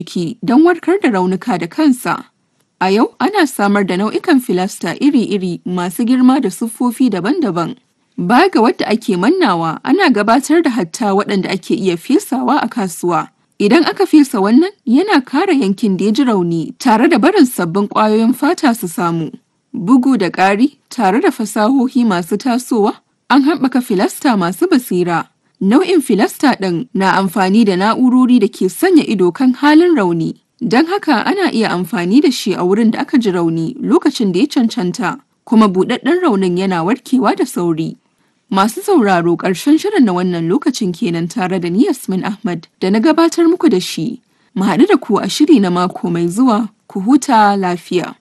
jiki don warkar da raunuka da kansa. A yau ana samar da nau'ikan filasta iri-iri masu girma da siffofi daban-daban. Baya ga wadda ake mannawa, ana gabatar da hatta waɗanda ake iya fesawa a kasuwa. Idan aka fesa wannan, yana kare yankin da ya ji rauni tare da barin sabbin ƙwayoyin fata su samu. Bugu da ƙari, tare da fasahohi masu tasowa, an haɓaka filasta masu basira. Nau'in filasta ɗin na amfani da na'urori da ke sanya ido kan halin rauni. Don haka ana iya amfani da shi a wurin da aka ji rauni lokacin da ya cancanta, kuma buɗaɗɗen raunin yana warkewa da sauri. Masu sauraro ƙarshen shirin na wannan lokacin kenan tare da ni Yasmin Ahmad da na gabatar muku da shi. Mu haɗu da ku a shiri na mako mai zuwa, ku huta lafiya.